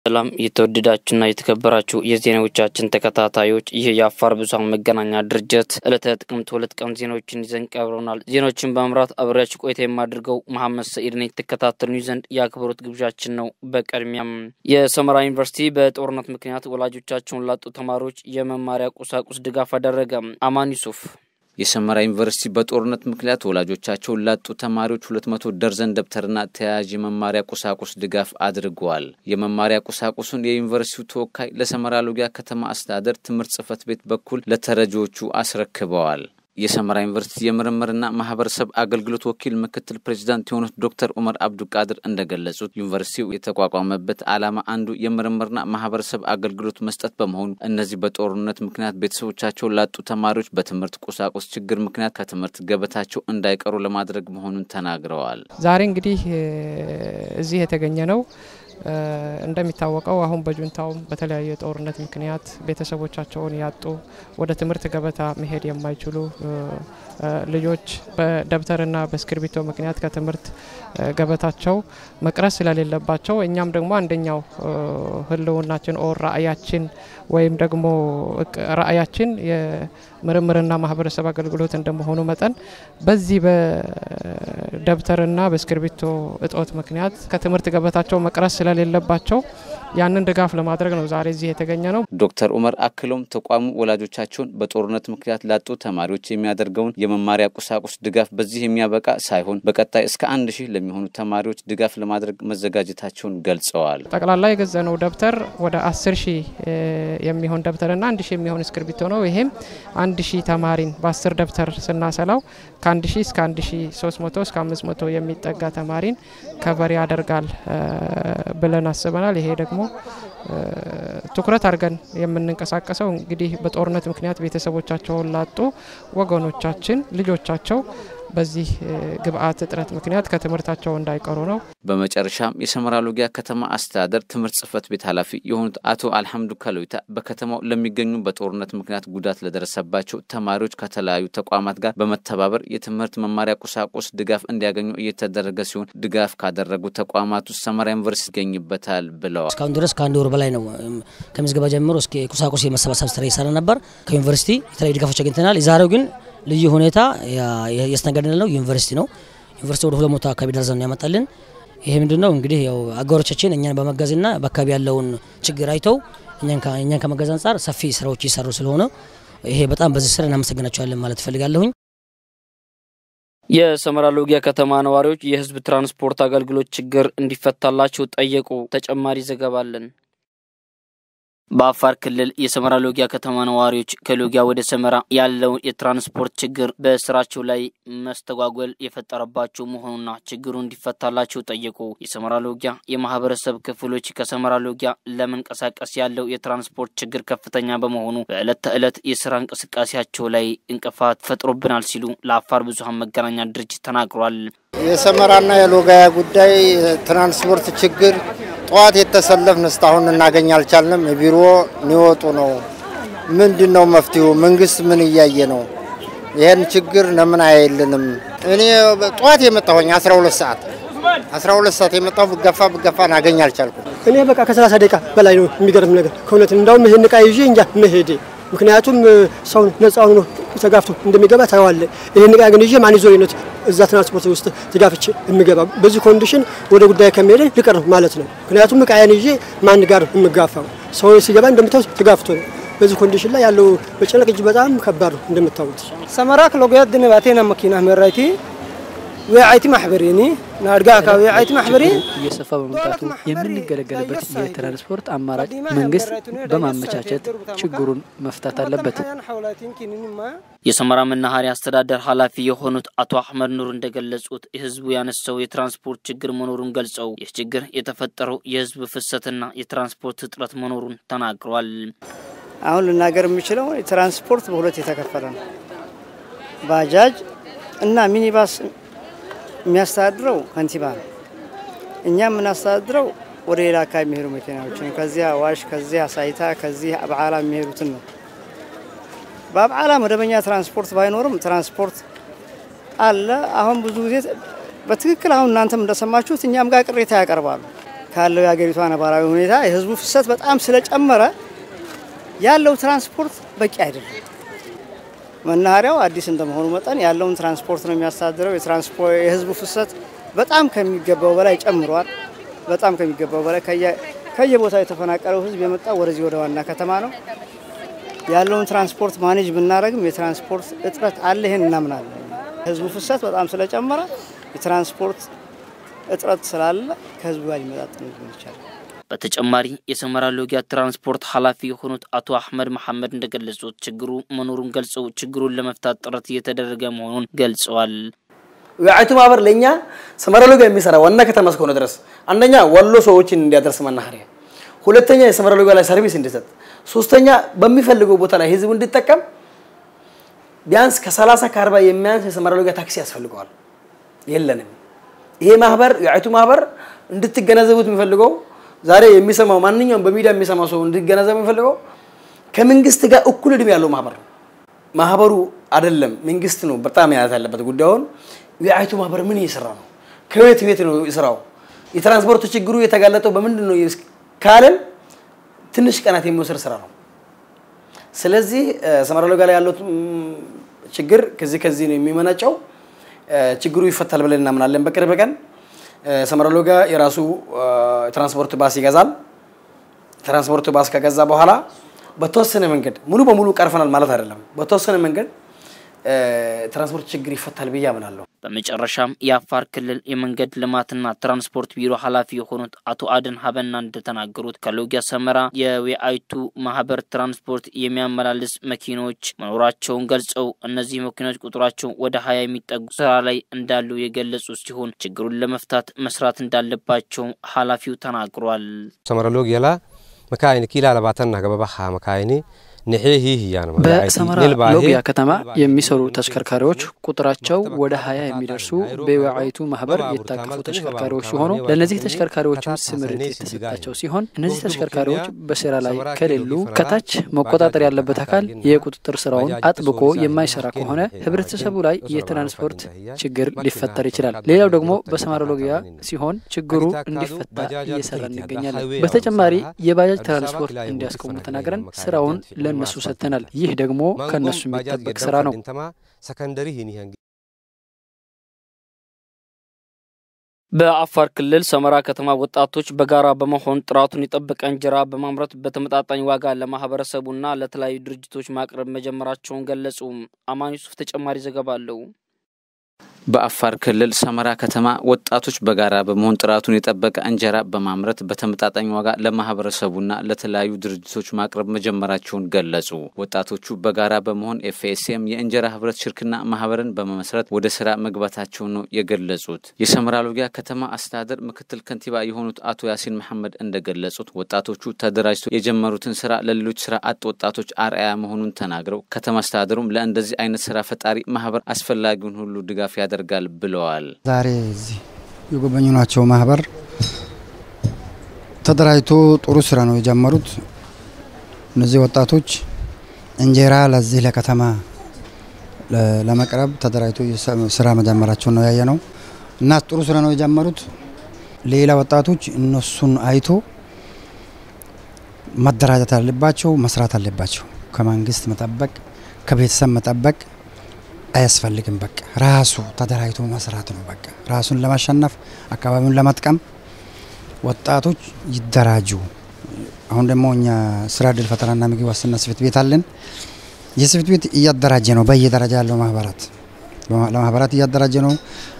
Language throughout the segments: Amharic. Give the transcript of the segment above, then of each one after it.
ሰላም የተወደዳችሁና የተከበራችሁ የዜናዎቻችን ተከታታዮች፣ ይህ የአፋር ብዙኃን መገናኛ ድርጅት ዕለተ ጥቅምት ሁለት ቀን ዜናዎችን ይዘን ቀርበናል። ዜናዎችን በመምራት አብሬያችሁ ቆይታ የማድርገው መሐመድ ሰኢድ ነኝ። የተከታተሉኝ ዘንድ የአክብሮት ግብዣችን ነው። በቅድሚያም የሰመራ ዩኒቨርሲቲ በጦርነት ምክንያት ወላጆቻቸውን ላጡ ተማሪዎች የመማሪያ ቁሳቁስ ድጋፍ አደረገ። አማን ዩሱፍ የሰመራ ዩኒቨርሲቲ በጦርነት ምክንያት ወላጆቻቸውን ላጡ ተማሪዎች ሁለት መቶ ደርዘን ደብተርና ተያያዥ የመማሪያ ቁሳቁስ ድጋፍ አድርገዋል። የመማሪያ ቁሳቁሱን የዩኒቨርሲቲው ተወካይ ለሰመራ ሎጊያ ከተማ አስተዳደር ትምህርት ጽሕፈት ቤት በኩል ለተረጂዎቹ አስረክበዋል። የሰመራ ዩኒቨርሲቲ የምርምርና ማህበረሰብ አገልግሎት ወኪል ምክትል ፕሬዚዳንት የሆኑት ዶክተር ኡመር አብዱቃድር እንደገለጹት ዩኒቨርሲቲው የተቋቋመበት ዓላማ አንዱ የምርምርና ማህበረሰብ አገልግሎት መስጠት በመሆኑ እነዚህ በጦርነት ምክንያት ቤተሰቦቻቸው ላጡ ተማሪዎች በትምህርት ቁሳቁስ ችግር ምክንያት ከትምህርት ገበታቸው እንዳይቀሩ ለማድረግ መሆኑን ተናግረዋል። ዛሬ እንግዲህ እዚህ የተገኘ ነው እንደሚታወቀው አሁን በጁንታውም በተለያዩ የጦርነት ምክንያት ቤተሰቦቻቸውን ያጡ ወደ ትምህርት ገበታ መሄድ የማይችሉ ልጆች በደብተርና በእስክርቢቶ ምክንያት ከትምህርት ገበታቸው መቅረት ስለሌለባቸው እኛም ደግሞ አንደኛው ሕልውናችን ኦር ራዕያችን ወይም ደግሞ ራዕያችን የምርምርና ማህበረሰብ አገልግሎት እንደመሆኑ መጠን በዚህ በደብተርና በእስክርቢቶ እጦት ምክንያት ከትምህርት ገበታቸው መቅረት ስለሌለባቸው ያንን ድጋፍ ለማድረግ ነው ዛሬ እዚህ የተገኘ ነው። ዶክተር ኡመር አክለውም ተቋሙ ወላጆቻቸውን በጦርነት ምክንያት ላጡ ተማሪዎች የሚያደርገውን የመማሪያ ቁሳቁስ ድጋፍ በዚህ የሚያበቃ ሳይሆን በቀጣይ እስከ አንድ ሺህ ለሚሆኑ ተማሪዎች ድጋፍ ለማድረግ መዘጋጀታቸውን ገልጸዋል። ጠቅላላ የገዘነው ደብተር ወደ አስር ሺህ የሚሆን ደብተርና አንድ ሺህ የሚሆን እስክርቢቶ ነው። ይሄም አንድ ሺህ ተማሪን በአስር ደብተር ስናሰላው ከአንድ ሺህ እስከ አንድ ሺህ ሶስት መቶ እስከ አምስት መቶ የሚጠጋ ተማሪን ከቨር ያደርጋል ብለን አስበናል። ይሄ ደግሞ ትኩረት አድርገን የምንንቀሳቀሰው እንግዲህ በጦርነት ምክንያት ቤተሰቦቻቸውን ላጡ ወገኖቻችን ልጆቻቸው በዚህ ግብአት እጥረት ምክንያት ከትምህርታቸው እንዳይቀሩ ነው። በመጨረሻም የሰመራ ሎጊያ ከተማ አስተዳደር ትምህርት ጽሕፈት ቤት ኃላፊ የሆኑት አቶ አልሐምዱ ከሎይታ በከተማው ለሚገኙ በጦርነት ምክንያት ጉዳት ለደረሰባቸው ተማሪዎች ከተለያዩ ተቋማት ጋር በመተባበር የትምህርት መማሪያ ቁሳቁስ ድጋፍ እንዲያገኙ እየተደረገ ሲሆን ድጋፍ ካደረጉ ተቋማት ውስጥ ሰመራ ዩኒቨርሲቲ ይገኝበታል ብለዋል። እስካሁን ድረስ ከአንድ ወር በላይ ነው ከምዝገባ ጀምሮ እስከ ቁሳቁስ የመሰባሰብ ስራ ይሰራ ነበር። ከዩኒቨርሲቲ የተለያዩ ድጋፎች አግኝተናል። የዛሬው ግን ልዩ ሁኔታ ያስተናገድን ነው ዩኒቨርሲቲ ነው። ዩኒቨርሲቲ ወደ ሁለት መቶ አካባቢ ደርዘን ነው ያመጣልን። ይሄ ምንድን ነው እንግዲህ ያው አጋሮቻችን እኛን በመጋዝና በአካባቢ ያለውን ችግር አይተው እኛን ከመጋዝ አንጻር ሰፊ ስራዎች እየሰሩ ስለሆነ ይሄ በጣም በዚህ ስራ እናመሰግናቸዋለን ማለት እፈልጋለሁኝ። የሰመራ ሎጊያ ከተማ ነዋሪዎች የህዝብ ትራንስፖርት አገልግሎት ችግር እንዲፈታላቸው ጠየቁ። ተጨማሪ ዘገባ አለን። በአፋር ክልል የሰመራ ሎጊያ ከተማ ነዋሪዎች ከሎጊያ ወደ ሰመራ ያለውን የትራንስፖርት ችግር በስራቸው ላይ መስተጓጎል የፈጠረባቸው መሆኑና ችግሩ እንዲፈታላቸው ጠየቁ። የሰመራ ሎጊያ የማህበረሰብ ክፍሎች ከሰመራ ሎጊያ ለመንቀሳቀስ ያለው የትራንስፖርት ችግር ከፍተኛ በመሆኑ በዕለት ተዕለት የስራ እንቅስቃሴያቸው ላይ እንቅፋት ፈጥሮብናል ሲሉ ለአፋር ብዙኃን መገናኛ ድርጅት ተናግሯል። የሰመራና የሎጋያ ጉዳይ ትራንስፖርት ችግር ጠዋት የተሰለፍን እስካሁን እናገኝ አልቻልንም። ቢሮ ሊወጡ ነው። ምንድን ነው መፍትሄው? መንግስት ምን እያየ ነው? ይህን ችግር ለምን አያይልንም? እኔ ጠዋት የመጣሁኝ 12 ሰዓት 12 ሰዓት የመጣሁ ብገፋ ብገፋ እናገኝ አልቻልኩም። እኔ በቃ ከ30 ደቂቃ በላይ ነው። የሚገርም ነገር ከእውነት እንዳውም ይህን እቃ ይዤ እንጃ መሄዴ ምክንያቱም ሰው ነፃ ሆኖ ተጋፍቶ እንደሚገባ ታየዋለ። ይህን እቃ ግን ይዤ ማን ይዞ ነው እዛ ትራንስፖርት ውስጥ ተጋፍቼ የሚገባ? በዚህ ኮንዲሽን ወደ ጉዳይ ከሚሄደ ልቀር ማለት ነው። ምክንያቱም እቃዬን ይዤ ማን ጋር የምጋፋው? ሰው ሲገባ እንደምታዩት ተጋፍቶ ነው። በዚህ ኮንዲሽን ላይ ያለው መጨነቅ እጅ በጣም ከባድ ነው እንደምታዩት። ሰመራ ክሎጎያት ድንባቴና መኪና መራይቲ ወይአይቲ ማሕበሬኒ ናድጋ አካባቢ ወይአይቲ ማሕበሬ እየሰፋ በመምጣቱ የምንገለገልበት የትራንስፖርት አማራጭ መንግስት በማመቻቸት ችግሩን መፍታት አለበት። የሰመራ መናኸሪያ አስተዳደር ኃላፊ የሆኑት አቶ አህመድ ኑር እንደገለጹት ህዝቡ ያነሳው የትራንስፖርት ችግር መኖሩን ገልጸው ይህ ችግር የተፈጠረው የህዝብ ፍሰትና የትራንስፖርት እጥረት መኖሩን ተናግረዋል። አሁን ልናገር የምችለው ትራንስፖርት በሁለት የተከፈለ ነው። ባጃጅ እና ሚኒባስ የሚያስተዳድረው ከንቲባ ነው። እኛ የምናስተዳድረው ወደ ሌላ አካባቢ የሚሄዱ መኪናዎችን ከዚያ ዋሽ፣ ከዚያ ሳይታ፣ ከዚህ አብዓላ የሚሄዱትን ነው። በአብዓላ መደበኛ ትራንስፖርት ባይኖርም ትራንስፖርት አለ። አሁን ብዙ ጊዜ በትክክል አሁን እናንተም እንደሰማችሁት እኛም ጋር ቅሬታ ያቀርባሉ። ካለው የሀገሪቷ ነባራዊ ሁኔታ የህዝቡ ፍሰት በጣም ስለጨመረ ያለው ትራንስፖርት በቂ አይደለም። መናኸሪያው አዲስ እንደመሆኑ መጠን ያለውን ትራንስፖርት ነው የሚያስተዳድረው። የትራንስፖርት የህዝቡ ፍሰት በጣም ከሚገባው በላይ ጨምሯል። በጣም ከሚገባው በላይ ከየቦታው የተፈናቀለው ህዝብ የመጣው ወደዚህ ወደ ዋና ከተማ ነው። ያለውን ትራንስፖርት ማኔጅ ብናደረግም የትራንስፖርት እጥረት አለ። ይህን እናምናለን። ህዝቡ ፍሰት በጣም ስለጨመረ የትራንስፖርት እጥረት ስላለ ከህዝቡ ጋር ሊመጣጠን ይቻላል። በተጨማሪ የሰመራ ሎጊያ ትራንስፖርት ኃላፊ የሆኑት አቶ አህመድ መሐመድ እንደገለጹት ችግሩ መኖሩን ገልጸው ችግሩን ለመፍታት ጥረት እየተደረገ መሆኑን ገልጸዋል። የአይቱ ማህበር ለእኛ ሰመራ ሎጊያ የሚሰራ ዋና ከተማ እስከሆነ ድረስ አንደኛ ወሎ ሰዎችን እንዲያደርስ መናኸሪያ፣ ሁለተኛ የሰመራ ሎጊያ ላይ ሰርቪስ እንዲሰጥ፣ ሶስተኛ በሚፈልገው ቦታ ላይ ህዝቡ እንዲጠቀም ቢያንስ ከ30 ከ40 የሚያንስ የሰመራ ሎጊያ ታክሲ ያስፈልገዋል። የለንም። ይሄ ማህበር የአይቱ ማህበር እንድትገነዘቡት የሚፈልገው ዛሬ የሚሰማው ማንኛውም በሚዲያ የሚሰማው ሰው እንዲገነዘብ የሚፈልገው ከመንግስት ጋር እኩል እድሜ ያለው ማህበር ነው። ማህበሩ አይደለም መንግስት ነው በጣም ያያት ያለበት ጉዳዩን። የአይቱ ማህበር ምን እየሰራ ነው? ከቤት ቤት ነው ስራው። የትራንስፖርት ችግሩ የተጋለጠው በምንድን ነው ካለን ትንሽ ቀናት የሚወስድ ስራ ነው። ስለዚህ ሰመራ ሎጊያ ላይ ያለው ችግር ከዚህ ከዚህ ነው የሚመነጨው። ችግሩ ይፈታል ብለን እናምናለን። በቅርብ ቀን ሰመራ ሎጊያ የራሱ ትራንስፖርት ባስ ይገዛል። ትራንስፖርት ባስ ከገዛ በኋላ በተወሰነ መንገድ ሙሉ በሙሉ ቀርፈናል ማለት አይደለም። በተወሰነ መንገድ ትራንስፖርት ችግር ይፈታል ብዬ አምናለሁ። በመጨረሻም የአፋር ክልል የመንገድ ልማትና ትራንስፖርት ቢሮ ኃላፊ የሆኑት አቶ አደን ሀበና እንደተናገሩት ከሎጊያ ሰመራ የዌአይቱ ማህበር ትራንስፖርት የሚያመላልስ መኪኖች መኖራቸውን ገልጸው እነዚህ መኪኖች ቁጥራቸው ወደ ሀያ የሚጠጉ ስራ ላይ እንዳሉ የገለጹ ሲሆን ችግሩን ለመፍታት መስራት እንዳለባቸው ኃላፊው ተናግሯል። ሰመራ ሎጊያ ላ መካይኒ ኪላ ለባተና ገበባኻ መካይኒ በሰመራ ሎጊያ ከተማ የሚሰሩ ተሽከርካሪዎች ቁጥራቸው ወደ ሀያ የሚደርሱ በወዓይቱ ማህበር የታቀፉ ተሽከርካሪዎች ሲሆኑ ለእነዚህ ተሽከርካሪዎችም ስምሪት የተሰጣቸው ሲሆን እነዚህ ተሽከርካሪዎች በስራ ላይ ከሌሉ ከታች መቆጣጠር ያለበት አካል የቁጥጥር ስራውን አጥብቆ የማይሰራ ከሆነ ህብረተሰቡ ላይ የትራንስፖርት ችግር ሊፈጠር ይችላል። ሌላው ደግሞ በሰመራ ሎጊያ ሲሆን ችግሩ እንዲፈታ እየሰራ እንገኛለን። በተጨማሪ የባጃጅ ትራንስፖርት እንዲያስቆሙ ተናግረን ስራውን ለእነሱ ሰጥተናል። ይህ ደግሞ ከእነሱ የሚጠበቅ ስራ ነው። በአፋር ክልል ሰመራ ከተማ ወጣቶች በጋራ በመሆን ጥራቱን የጠበቀ እንጀራ በማምረት በተመጣጣኝ ዋጋ ለማህበረሰቡና ለተለያዩ ድርጅቶች ማቅረብ መጀመራቸውን ገለጹ። አማን ዩሱፍ ተጨማሪ ዘገባ አለው። በአፋር ክልል ሰመራ ከተማ ወጣቶች በጋራ በመሆን ጥራቱን የጠበቀ እንጀራ በማምረት በተመጣጣኝ ዋጋ ለማህበረሰቡና ለተለያዩ ድርጅቶች ማቅረብ መጀመራቸውን ገለጹ። ወጣቶቹ በጋራ በመሆን ኤፍኤስኤም የእንጀራ ህብረት ሽርክና ማህበርን በመመስረት ወደ ስራ መግባታቸውን ነው የገለጹት። የሰመራ ሎጊያ ከተማ አስተዳደር ምክትል ከንቲባ የሆኑት አቶ ያሲን መሐመድ እንደገለጹት ወጣቶቹ ተደራጅተው የጀመሩትን ስራ ለሌሎች ስራ አጥ ወጣቶች አርአያ መሆኑን ተናግረው ከተማ አስተዳደሩም ለእንደዚህ አይነት ስራ ፈጣሪ ማህበር አስፈላጊውን ሁሉ ድጋፍ ያደርጋል ብለዋል። ዛሬ እዚህ የጎበኙናቸው ማህበር ተደራጅቶ ጥሩ ስራ ነው የጀመሩት። እነዚህ ወጣቶች እንጀራ ለዚህ ለከተማ ለመቅረብ ተደራጅቶ ስራ መጀመራቸው ነው ያየ ነው እና ጥሩ ስራ ነው የጀመሩት። ሌላ ወጣቶች እነሱን አይቶ መደራጀት አለባቸው፣ መስራት አለባቸው። ከመንግስት መጠበቅ ከቤተሰብ መጠበቅ አያስፈልግም። በቃ ራሱ ተደራጅቶ መስራት ነው። በቃ ራሱን ለማሸነፍ አካባቢውን ለመጥቀም ወጣቶች ይደራጁ። አሁን ደግሞ እኛ ስራ እድል ፈጠራና ምግብ ዋስትና ጽሕፈት ቤት አለን። ይህ ጽሕፈት ቤት እያደራጀ ነው። በየደረጃ ያለው ማህበራት ለማህበራት እያደራጀ ነው።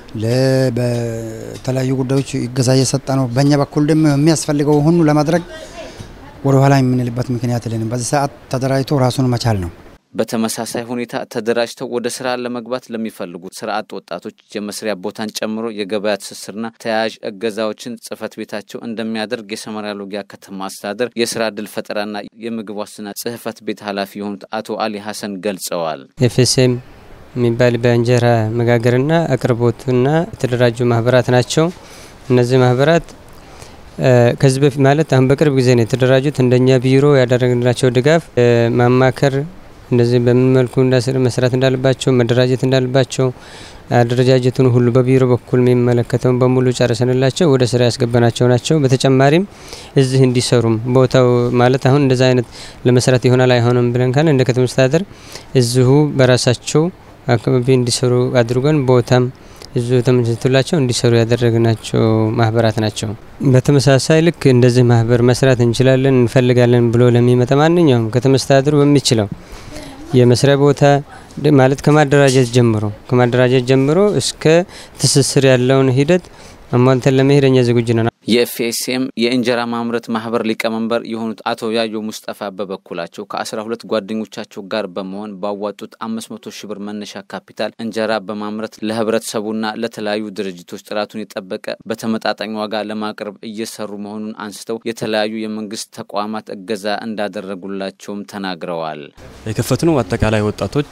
በተለያዩ ጉዳዮች ይገዛ እየሰጠ ነው። በእኛ በኩል ደግሞ የሚያስፈልገው ሁሉ ለማድረግ ወደ ኋላ የምንልበት ምክንያት የለንም። በዚህ ሰዓት ተደራጅቶ ራሱን መቻል ነው። በተመሳሳይ ሁኔታ ተደራጅተው ወደ ስራ ለመግባት ለሚፈልጉ ስራ አጥ ወጣቶች የመስሪያ ቦታን ጨምሮ የገበያ ትስስርና ተያያዥ እገዛዎችን ጽሕፈት ቤታቸው እንደሚያደርግ የሰመራ ሎጊያ ከተማ አስተዳደር የስራ እድል ፈጠራና የምግብ ዋስትና ጽሕፈት ቤት ኃላፊ የሆኑት አቶ አሊ ሀሰን ገልጸዋል። ኤፍኤስኤም የሚባል በእንጀራ መጋገርና አቅርቦትና የተደራጁ ማህበራት ናቸው። እነዚህ ማህበራት ከዚህ በፊት ማለት አሁን በቅርብ ጊዜ ነው የተደራጁት። እንደኛ ቢሮ ያደረግላቸው ድጋፍ ማማከር እንደዚህ በምን መልኩ መስራት እንዳለባቸው መደራጀት እንዳለባቸው አደረጃጀቱን ሁሉ በቢሮ በኩል የሚመለከተውን በሙሉ ጨርሰንላቸው ወደ ስራ ያስገባናቸው ናቸው። በተጨማሪም እዚህ እንዲሰሩም ቦታው ማለት አሁን እንደዛ አይነት ለመስራት ይሆናል አይሆንም ብለን ካለ እንደ ከተማ መስተዳደር እዚሁ በራሳቸው አካባቢ እንዲሰሩ አድርገን ቦታም እዚሁ ተመችቶላቸው እንዲሰሩ ያደረግናቸው ማህበራት ናቸው። በተመሳሳይ ልክ እንደዚህ ማህበር መስራት እንችላለን እንፈልጋለን ብሎ ለሚመጣ ማንኛውም ከተማ መስተዳድሩ በሚችለው የመስሪያ ቦታ ማለት ከማደራጀት ጀምሮ ከማደራጀት ጀምሮ እስከ ትስስር ያለውን ሂደት አሟልተን ለመሄድ እኛ ዝግጁ ነን። የኤፍኤስኤም የእንጀራ ማምረት ማህበር ሊቀመንበር የሆኑት አቶ ያዮ ሙስጠፋ በበኩላቸው ከአስራ ሁለት ጓደኞቻቸው ጋር በመሆን ባዋጡት አምስት መቶ ሺህ ብር መነሻ ካፒታል እንጀራ በማምረት ለህብረተሰቡና ለተለያዩ ድርጅቶች ጥራቱን የጠበቀ በተመጣጣኝ ዋጋ ለማቅረብ እየሰሩ መሆኑን አንስተው የተለያዩ የመንግስት ተቋማት እገዛ እንዳደረጉላቸውም ተናግረዋል። የከፈትነው አጠቃላይ ወጣቶች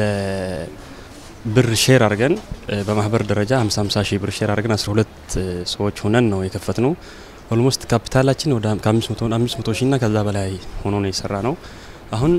ብር ሼር አድርገን በማህበር ደረጃ 50 50 ሺህ ብር ሼር አድርገን 12 ሰዎች ሆነን ነው የከፈት ነው። ኦልሞስት ካፒታላችን ወደ ከ500 ሺህ እና ከዛ በላይ ሆኖ ነው የሰራ ነው። አሁን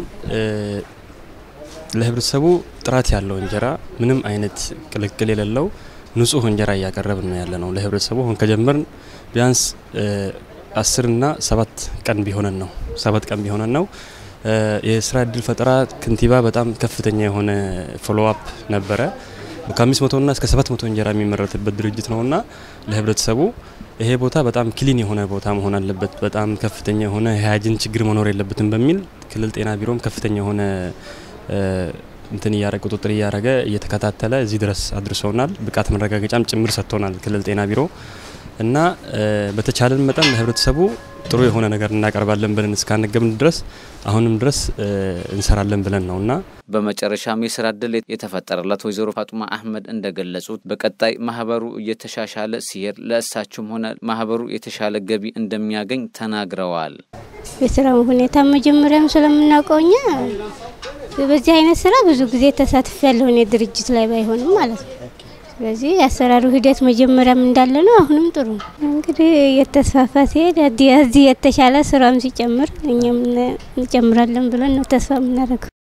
ለህብረተሰቡ ጥራት ያለው እንጀራ ምንም አይነት ቅልቅል የሌለው ንጹህ እንጀራ እያቀረብን ነው ያለ ነው ለህብረተሰቡ። አሁን ከጀመርን ቢያንስ አስርና ሰባት ቀን ቢሆነን ነው ሰባት ቀን ቢሆነን ነው የስራ እድል ፈጠራ ከንቲባ በጣም ከፍተኛ የሆነ ፎሎ አፕ ነበረ። ከአምስት መቶና እስከ ሰባት መቶ እንጀራ የሚመረትበት ድርጅት ነውና ለህብረተሰቡ ይሄ ቦታ በጣም ክሊን የሆነ ቦታ መሆን አለበት፣ በጣም ከፍተኛ የሆነ የሀያጅን ችግር መኖር የለበትም በሚል ክልል ጤና ቢሮም ከፍተኛ የሆነ እንትን እያረገ ቁጥጥር እያረገ እየተከታተለ እዚህ ድረስ አድርሰውናል። ብቃት መረጋገጫም ጭምር ሰጥቶናል ክልል ጤና ቢሮ እና በተቻለን መጠን ለህብረተሰቡ ጥሩ የሆነ ነገር እናቀርባለን ብለን እስካነገብን ድረስ አሁንም ድረስ እንሰራለን ብለን ነው እና በመጨረሻም የስራ እድል የተፈጠረላት ወይዘሮ ፋጡማ አህመድ እንደገለጹት በቀጣይ ማህበሩ እየተሻሻለ ሲሄድ ለእሳቸውም ሆነ ማህበሩ የተሻለ ገቢ እንደሚያገኝ ተናግረዋል። የስራው ሁኔታ መጀመሪያም ስለምናውቀው እኛ በዚህ አይነት ስራ ብዙ ጊዜ ተሳትፍ ያለሆነ ድርጅት ላይ ባይሆንም ማለት ነው። ስለዚህ የአሰራሩ ሂደት መጀመሪያም እንዳለ ነው። አሁንም ጥሩ ነው። እንግዲህ እየተስፋፋ ሲሄድ እዚህ የተሻለ ስራም ሲጨምር እኛም እንጨምራለን ብለን ነው ተስፋ የምናደርገው።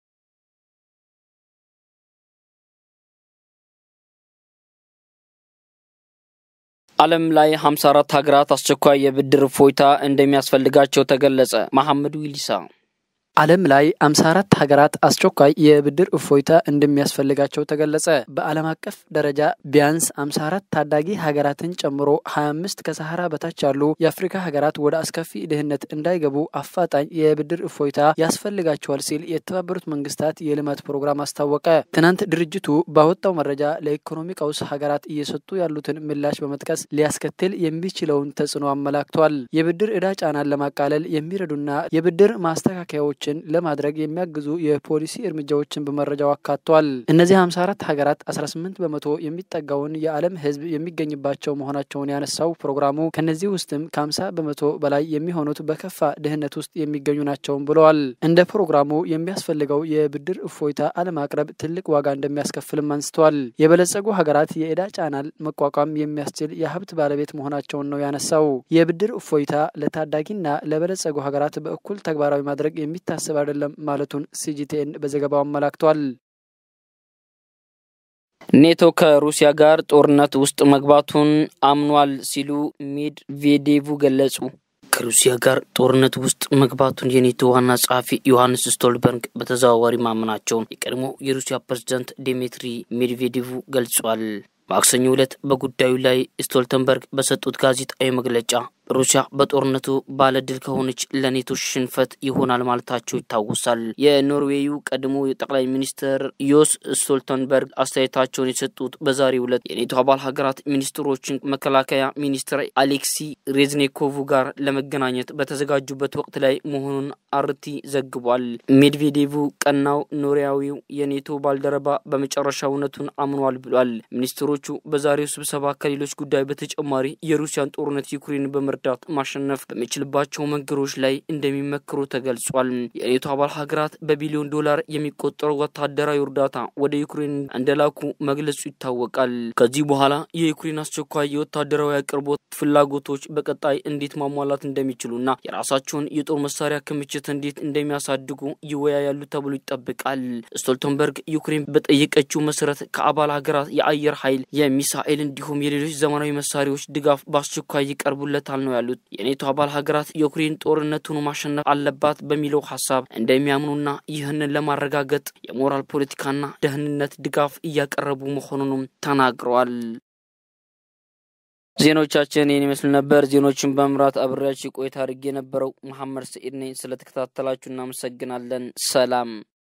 ዓለም ላይ 54 ሀገራት አስቸኳይ የብድር እፎይታ እንደሚያስፈልጋቸው ተገለጸ። መሐመድ ዊሊሳ ዓለም ላይ 54 ሀገራት አስቸኳይ የብድር እፎይታ እንደሚያስፈልጋቸው ተገለጸ። በዓለም አቀፍ ደረጃ ቢያንስ 54 ታዳጊ ሀገራትን ጨምሮ 25 ከሰሃራ በታች ያሉ የአፍሪካ ሀገራት ወደ አስከፊ ድህነት እንዳይገቡ አፋጣኝ የብድር እፎይታ ያስፈልጋቸዋል ሲል የተባበሩት መንግስታት የልማት ፕሮግራም አስታወቀ። ትናንት ድርጅቱ ባወጣው መረጃ ለኢኮኖሚ ቀውስ ሀገራት እየሰጡ ያሉትን ምላሽ በመጥቀስ ሊያስከትል የሚችለውን ተጽዕኖ አመላክቷል። የብድር ዕዳ ጫናን ለማቃለል የሚረዱና የብድር ማስተካከያዎች ለማድረግ የሚያግዙ የፖሊሲ እርምጃዎችን በመረጃው አካቷል። እነዚህ 54 ሀገራት 18 በመቶ የሚጠጋውን የዓለም ሕዝብ የሚገኝባቸው መሆናቸውን ያነሳው ፕሮግራሙ ከነዚህ ውስጥም ከ50 በመቶ በላይ የሚሆኑት በከፋ ድህነት ውስጥ የሚገኙ ናቸውም ብለዋል። እንደ ፕሮግራሙ የሚያስፈልገው የብድር እፎይታ አለማቅረብ ትልቅ ዋጋ እንደሚያስከፍልም አንስተዋል። የበለጸጉ ሀገራት የዕዳ ጫናን መቋቋም የሚያስችል የሀብት ባለቤት መሆናቸውን ነው ያነሳው። የብድር እፎይታ ለታዳጊና ለበለጸጉ ሀገራት በእኩል ተግባራዊ ማድረግ የሚታ የሚታሰብ አይደለም ማለቱን ሲጂቲኤን በዘገባው አመላክቷል። ኔቶ ከሩሲያ ጋር ጦርነት ውስጥ መግባቱን አምኗል ሲሉ ሜድቬዴቭ ገለጹ። ከሩሲያ ጋር ጦርነት ውስጥ መግባቱን የኔቶ ዋና ጸሐፊ ዮሐንስ ስቶልበርግ በተዘዋዋሪ ማመናቸውን የቀድሞ የሩሲያ ፕሬዝዳንት ዲሚትሪ ሜድቬዴቭ ገልጿል። ማክሰኞ ዕለት በጉዳዩ ላይ ስቶልተንበርግ በሰጡት ጋዜጣዊ መግለጫ ሩሲያ በጦርነቱ ባለድል ከሆነች ለኔቶ ሽንፈት ይሆናል ማለታቸው ይታወሳል። የኖርዌዩ ቀድሞ የጠቅላይ ሚኒስትር ዮስ ስቶልተንበርግ አስተያየታቸውን የሰጡት በዛሬው ዕለት የኔቶ አባል ሀገራት ሚኒስትሮችን መከላከያ ሚኒስትር አሌክሲ ሬዝኔኮቭ ጋር ለመገናኘት በተዘጋጁበት ወቅት ላይ መሆኑን አርቲ ዘግቧል። ሜድቬዴቭ ቀናው ኖሪያዊው የኔቶ ባልደረባ በመጨረሻ እውነቱን አምኗል ብሏል። ሚኒስትሮቹ በዛሬው ስብሰባ ከሌሎች ጉዳይ በተጨማሪ የሩሲያን ጦርነት ዩክሬን በመርዳት ለመርዳት ማሸነፍ በሚችልባቸው መንገዶች ላይ እንደሚመክሩ ተገልጿል። የኔቶ አባል ሀገራት በቢሊዮን ዶላር የሚቆጠሩ ወታደራዊ እርዳታ ወደ ዩክሬን እንደላኩ መግለጹ ይታወቃል። ከዚህ በኋላ የዩክሬን አስቸኳይ የወታደራዊ አቅርቦት ፍላጎቶች በቀጣይ እንዴት ማሟላት እንደሚችሉና የራሳቸውን የጦር መሳሪያ ክምችት እንዴት እንደሚያሳድጉ ይወያያሉ ተብሎ ይጠበቃል። ስቶልተንበርግ ዩክሬን በጠየቀችው መሰረት ከአባል ሀገራት የአየር ኃይል፣ የሚሳኤል እንዲሁም የሌሎች ዘመናዊ መሳሪያዎች ድጋፍ በአስቸኳይ ይቀርቡለታል ነው ያሉት። የኔቶ አባል ሀገራት ዩክሬን ጦርነቱን ማሸነፍ አለባት በሚለው ሀሳብ እንደሚያምኑና ይህንን ለማረጋገጥ የሞራል ፖለቲካና ደህንነት ድጋፍ እያቀረቡ መሆኑንም ተናግረዋል። ዜናዎቻችን ይህን ይመስል ነበር። ዜናዎችን በመምራት አብሬያችሁ ቆይታ አድርጌ የነበረው መሐመድ ሰኢድ ነኝ። ስለተከታተላችሁ እናመሰግናለን። ሰላም